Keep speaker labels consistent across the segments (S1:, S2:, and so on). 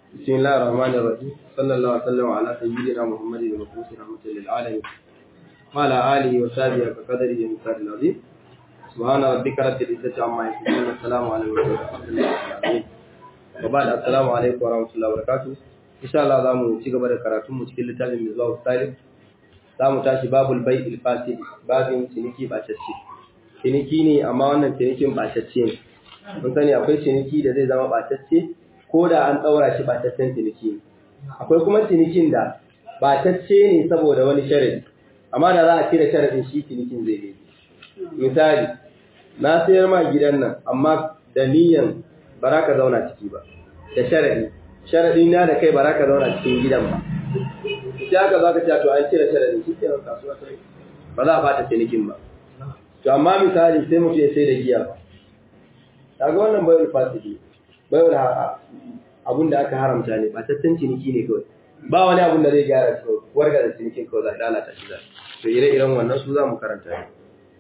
S1: بسم الله الرحمن الرحيم صلى الله وسلم على سيدنا محمد المبعوث رحمة للعالمين وعلى آله وصحبه وقدره المثال العظيم سبحان ربك رب العزة عما يصفون والسلام على المرسلين والحمد لله رب العالمين وبعد السلام عليكم ورحمة الله وبركاته إن شاء الله zamu ci gaba da karatun mu cikin littafin Mizwahu Salim zamu tashi babul bai'il fasid babin ciniki bacacce ciniki ne amma wannan cinikin bacacce ne mun sani akwai ciniki da zai zama bacacce ko da an ɗaura shi ɓataccen ciniki ne akwai kuma cinikin da ɓatacce ne saboda wani sharadi amma da za a cire sharadin shi cinikin zai yi misali na sayar ma gidan nan amma da niyan ba za ka zauna ciki ba da sharadi sharadin na da kai ba za ka zauna cikin gidan ba sai aka za ka ce to an cire sharadin shi kenan kasuwa sai ba za a bata cinikin ba to amma misali sai mutum ya sai da giya ba kaga wannan bai fasiki bai abun da aka haramta ne ba tattan ciniki ne kawai ba wani abun da zai gyara shi warga da cinikin kawai za a lalata shi zai to ire-iren wannan su za mu karanta ne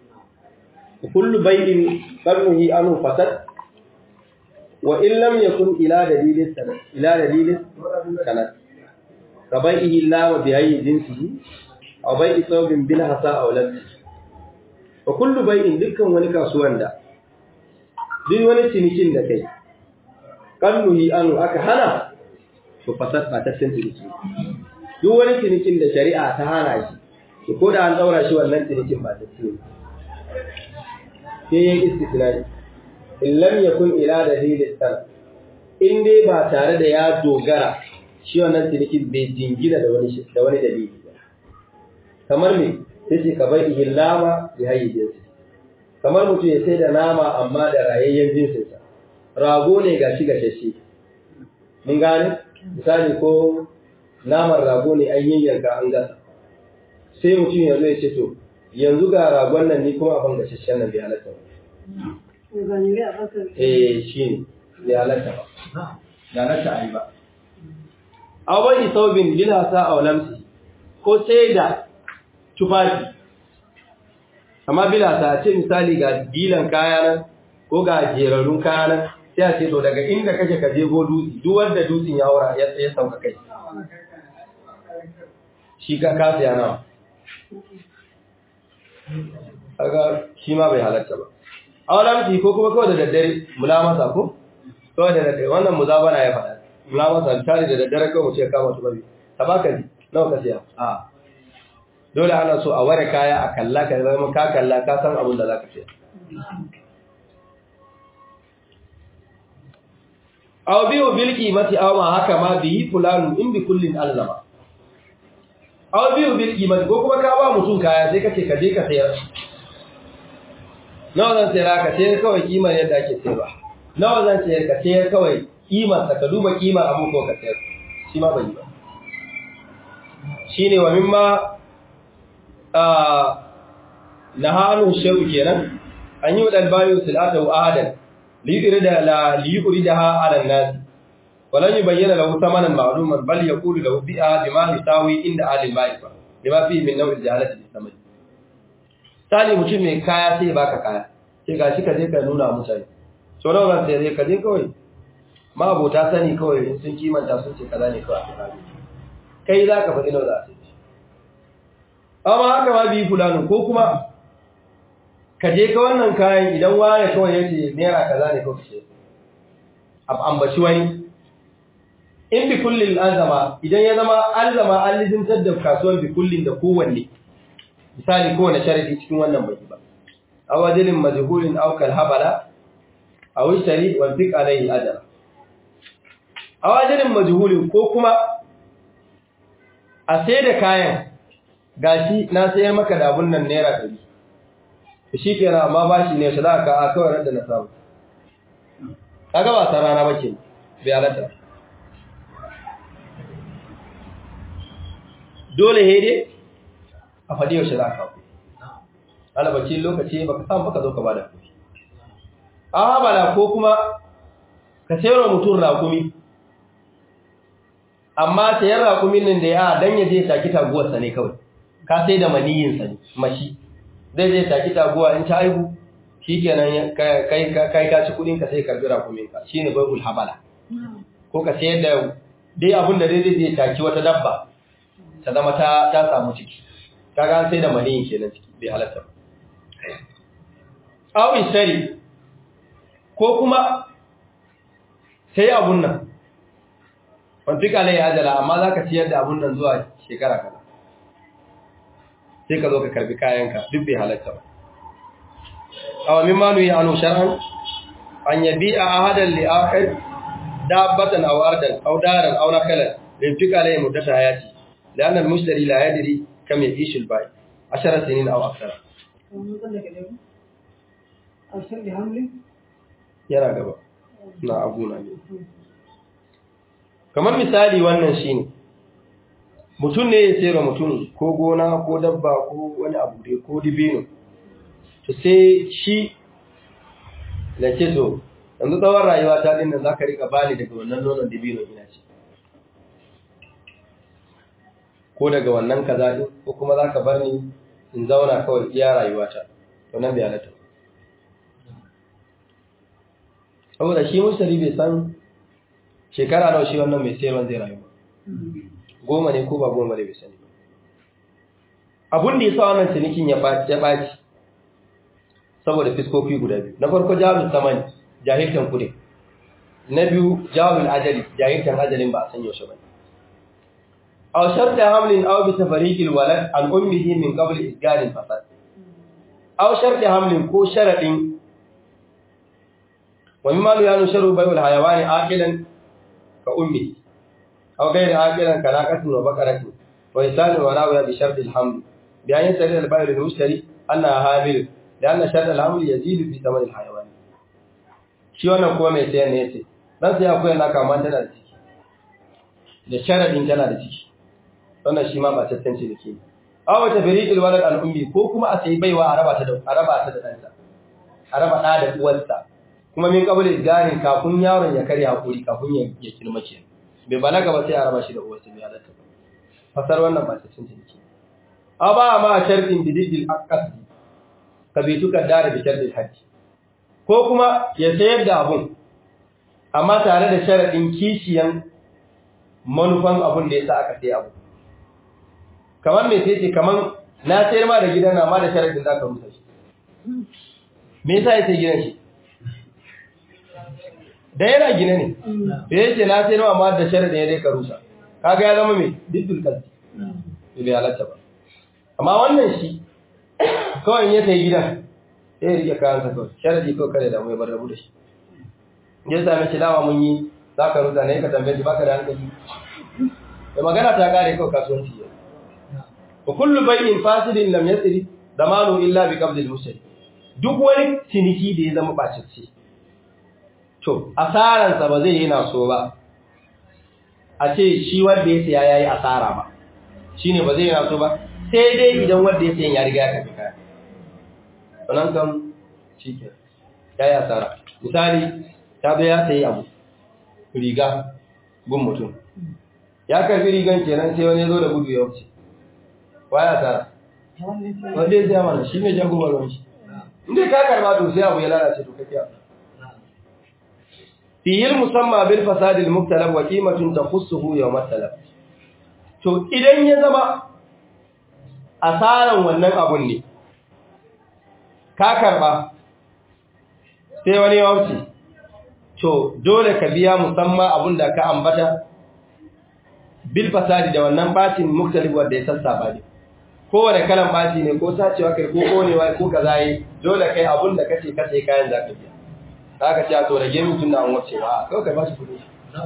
S1: kullu bai'in qarnuhi anu fasad wa in lam yakun ila dalilin sanad ila dalilin sanad ka bai'ihi la bi ayyi jinsihi aw bai'i thawbin bil hasa aw lam wa kullu bai'in dukkan wani kasuwan da duk wani cinikin da kai kalluhi anu aka hana to fasad ba ta san ciniki duk wani cinikin da shari'a ta hana shi to ko da an daura shi wannan cinikin ba ta ciniki sai yin istisnai in lam yakun ila dalil sar in dai ba tare da ya dogara shi wannan cinikin bai jingina da wani da wani dalili ba kamar me sai ce ka bai ihlama bi hayyi jinsi kamar mutum ya sai da nama amma da rayayyen jinsinsa rago ne ga shi gashashe mun gane misali ko naman rago ne an yayyanka an gasa sai mutum yanzu ya ce to yanzu ga ragon nan ni kuma abin gashashen nan bai halatta ba eh shi ne bai halatta ba da halatta a yi ba awai saubin lilasa a lamsi ko sai da tufafi amma bilasa ce misali ga dilan kaya nan ko ga jerarrun kaya nan sai a ce to daga inda kake ka je go dutse duk wanda dutsen ya wura ya tsaye sauka kai shi ka kasa ya nawa kaga shi ma bai halatta ba awalamci ko kuma kawai da daddare mulamasa ko kawai da daddare wannan muzabana ya faɗa mulamasa tare da daddare kawai mu ce kama su babi tabaka ji nawa ka siya a dole ana so a ware kaya a kalla ka zama ka kalla ka san abin da za ka siya aw biyu bil qimati aw ma haka ma bihi fulanu in bi kullin alzama aw biyu bil qimati ko kuma ka ba mutum kaya sai kace ka je ka sayar nawa zan sayar ka sayar kawai kimar yadda ake sayarwa nawa zan sayar ka sayar kawai kimar ka duba kimar abu ko ka sayar shi ma bai ba shine wa mimma a nahanu sharu kenan an yi wa dalbayu silatu ahadan ليريد لا ليريدها على الناس ولن يبين له ثمنا معلوما بل يقول له بيئة بما يساوي عند أهل المعرفة بما فيه من نوع الجهالة بالثمن tani mutum mai kaya sai baka kaya sai gashi ka je ka nuna mutane so nawa zan sai ka je kawai ma abota sani kawai in sun kimanta sun ce kaza ne kawai kai za ka faɗi nawa za a sai amma haka ma bi fulani ko kuma ka je ka wannan kayan idan wani kawai ya ce naira kaza ne kawai ce ambaci wani in bi kullin azama idan ya zama azama an lizimtar da kasuwar bi kullin da kowanne misali kowane sharadi cikin wannan bai ba aw ajalin majhulin aw kal habala aw shari wal fiq alayhi ajra aw ajalin majhulin ko kuma a sai da kayan gashi na sayar maka da abun nan naira 100 shi kenan amma ba shi ne shi za ka a kawai da na samu kaga ba san rana bace bai halatta dole hede a faɗi yaushe za ka alabaci lokaci ba ka samu baka zo ka bada kuɗi a bala ko kuma ka sayar mutum rakumi amma sayar rakumin nan da ya dan ya je taki taguwarsa ne kawai ka sai da maniyinsa ne mashi zai zai taki taguwa in ta aihu shi kenan kai ka ci kudinka sai karbi rakuminka shi ne baibul habala ko ka sayar da
S2: dai abin da dai zai taki wata dabba ta zama ta ta samu ciki kaga an sai da maniyin kenan ciki bai halatta ba aw isari ko kuma sai abun nan wanti kala ya ajala amma zaka ciyar da abun nan zuwa shekara kaza sai ka zo ka karbi kayanka duk bai halatta ba aw mimma nu ya anu shar'an an yabi'a ahadan li akhir dabbatan aw ardan aw daran aw nakalan linfika alayhi muddata hayati لأن المشتري لا يدري كم يعيش البائع عشر سنين أو أكثر yana gaba na abuna ne kamar misali wannan shine mutum ne ya sayar mutum ko gona ko dabba ko wani abu dai ko dibino to sai shi da ce to yanzu tsawon rayuwa ta dinnan za ka rika bani daga wannan nonon dibino ina ce ko daga wannan kaza din ko kuma za ka bar ni in zauna kawai iya rayuwata to nan bai halatta saboda shi mushtari bai san shekara nawa shi wannan mai sayarwa zai rayu goma ne ko ba goma ne bai sani abun da ya sa wannan cinikin ya ɓaci saboda fiskofi guda biyu na farko jawabin samani jahiltan kuɗi na biyu jawabin ajali jahiltan ajalin ba a san yaushe ba aw sharta hamlin aw bi tafariqil walad an ummihi min qabl isgalin fasad aw sharta hamlin ko sharadin wa mimma la yusharu bayul hayawani aqilan ka ummi aw ghayr aqilan ka naqatin wa baqaratin wa insanin wa rawiya bi sharti al-haml bi an yasri al-bayl al-mushtari anna hamil لأن شرط الحمل يزيد في ثمن الحيوان shi wannan kuma mai sayan ne yace dan sai akwai naka amma tana da ciki da sharadin tana da ciki wannan shi ma ba tantance da ke aw ta fariqil walad al ummi ko kuma a sai baiwa a raba ta da a raba ta da danta a raba da da uwarsa kuma min kabul garin kafin yaron ya karya hakuri kafin ya ya kirma ke bai balaga ba sai a raba shi da uwarsa bai halatta ba fasar wannan ba tantance da ke aba ma sharadin bidil aqdi kabituka dare bi shartil hajji ko kuma ya sayar da abun amma tare da sharadin kishiyan manufan abun da yasa aka sai abu kamar me sai ce kamar na sayar ma da gidan amma da sharadin zaka rusa shi me yasa ya sai gidan shi da yana gine ne da yace na sayar ma amma da sharadin ya dai ka rusa kaga ya zama me diddul kalbi bai halatta ba amma wannan shi kawai ya sai gidan sai rike kayansa kawai sharadi kawai kada da mai bar rabu da shi ya same shi dawa mun yi za ka rusa ne ka tambaye shi baka da hankali da magana ta kare kawai kasuwanci ya wa kullu bay'in fasidin lam yasri zamanu illa bi qabdil mushtari duk wani ciniki da ya zama bacicce to asaran sa ba zai yi na so ba a ce shi wanda ya saya yayi asara ba shine ba zai yi na so ba sai dai idan wanda ya sayan ya riga ya kafi kaya sannan kan shi ke ya yi asara misali ta zo ya sayi abu riga gun mutum ya karfi rigan kenan sai wani zo da gudu ya wuce wa ya asara wanda ya siya mana shi ne jagobar wani shi inda ka karba to sai abu ya lalace to kake asara fiyil musamman bil fasadil muktalab wa qimatun takhussuhu yawm at-talab to idan ya zama asaran wannan abun ne ka karba sai wani ya wuce to dole ka biya musamman abun da ka ambata bil fasadi da wannan bacin muktalib wanda ya sassaba ne kowane kalan baci ne ko sacewa kai ko konewa ko kaza yi dole kai abun da kace kace kayan zaka biya zaka ce to rage min tunda an wuce ba kawai kai ba shi kudi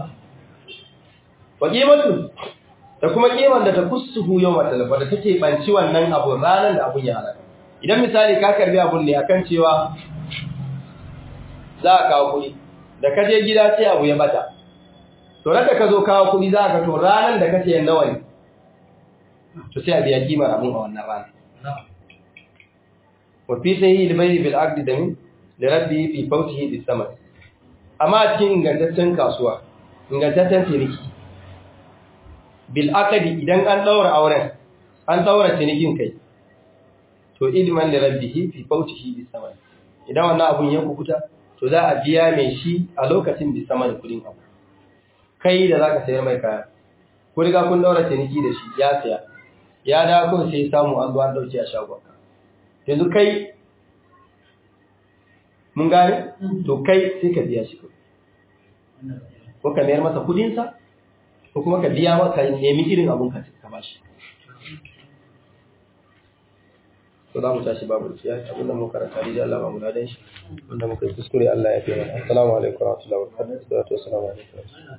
S2: wa qimatu da kuma kiman da ta kusuhu yau matalafa da take banci wannan abu ranar da abun ya halaka idan misali ka karbi abun ne akan cewa za a kawo kuɗi da ka je gida sai abu ya bata to da ka zo kawo kuɗi za ka to ranar da kace nawa ne to sai a biya kimar abun a wannan rana wa fi sahihi al-bay'i bil aqd da min da rabbi fi fawtihi bis samad amma a cikin ingantaccen kasuwa ingantaccen ciniki bil aqdi idan an daura auren an daura cinikin kai to ilman li rabbihi fi fawtihi bis samad idan wannan abun ya kukuta to za a biya mai shi a lokacin bis samad kudin abu kai da zaka sayar mai kaya ko riga kun daura ciniki da shi ya saya ya da kun sai samu an zo an dauke a shagon yanzu kai mun gane to kai sai ka biya shi ko ka mayar masa kudin sa ko kuma ka biya masa nemi irin abun ka ka bashi to za mu tashi babu kiyaye abin da muka karanta da Allah ba mu ladan shi wanda muka yi kuskure Allah ya fi mana assalamu alaikum wa rahmatullahi wa barakatuh assalamu alaikum